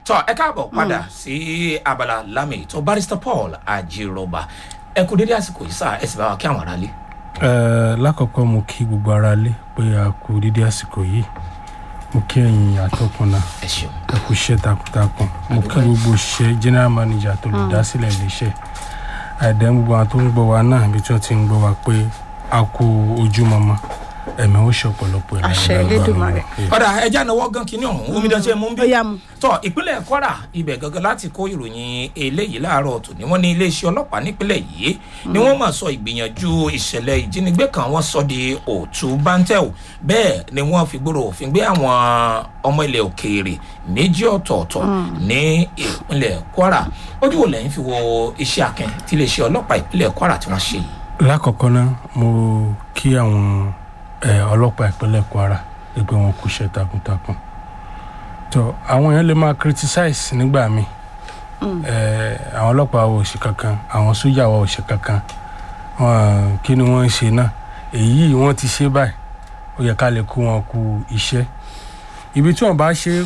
tọ ẹ káàbọ̀ padà sí abala lámì tó barrister paul ajiroba ẹ kú dédé àsìkò yìí sáà ẹ sì bá wa kí àwọn aráalé. Ẹ, lákọ̀ọ́kọ́ mo kí gbogbo ara lé pé a kú dídí àsìkò yìí mo kí ẹ̀yin àtọkùn náà ẹ ṣeun ẹ kú iṣẹ́ takuntakun mo kí gbogbo òṣìṣẹ́ general manager tó lè dá sílẹ̀ iléeṣẹ́ àìdẹ́ gbogbo àwọn tó ń gbọ́ wa náà ibi tí wọ́n ti ń gbọ́ wa pé a kú ojúmọmọ ẹ̀mí ó ṣe ọ̀pọ̀lọpọ̀ ìlànà Àṣẹ lágbára Elédùmarè. Ọlọ́run. ọ̀dà ẹja náwó gan kínní ọ̀hún omidan ṣe mú bí. ó yá mu. tọ ìpínlẹ̀ kwara ibẹ̀ gangan láti kó ìròyìn eléyìí láàárọ̀ tòní wọ́n ní iléeṣẹ́ ọlọ́pàá nípínlẹ̀ yìí ni wọ́n máa sọ ìgbìyànjú ìṣẹ̀lẹ̀ ìjínigbé kan wọ́n sọ di òtún bántẹ́ò bẹ́ẹ̀ ni wọ́n fi gbòòrò òfin gbé àwọn ọmọ ilẹ̀ òkèèrè méjì ọ̀tọ̀ọ̀tọ̀ ní ìpínlẹ̀ kwara ojú wo lẹ́yìn fi wo iṣẹ́ akin tí iléeṣẹ́ ọlọ́pàá ìpínlẹ̀ kwara tí wọ́n ṣe yìí. lákọ̀ọ́kọ́ náà mo kí àwọn ẹ, ọlọ́pàá ìpínlẹ̀ kwara pé wọn kú iṣẹ́ takuntakun tó àwọn èèyàn lè máa criticize nígbà míì ẹ, àwọn ọlọ́pàá wa ò ṣe kankan àwọn sójà wa ò ṣe kankan wọn kí ni wọ́n ń ṣe náà èyí wọ́n ti ṣe báyìí ó yẹ ká lè kó wọn kú iṣẹ́ ibi tí wọ́n bá ṣe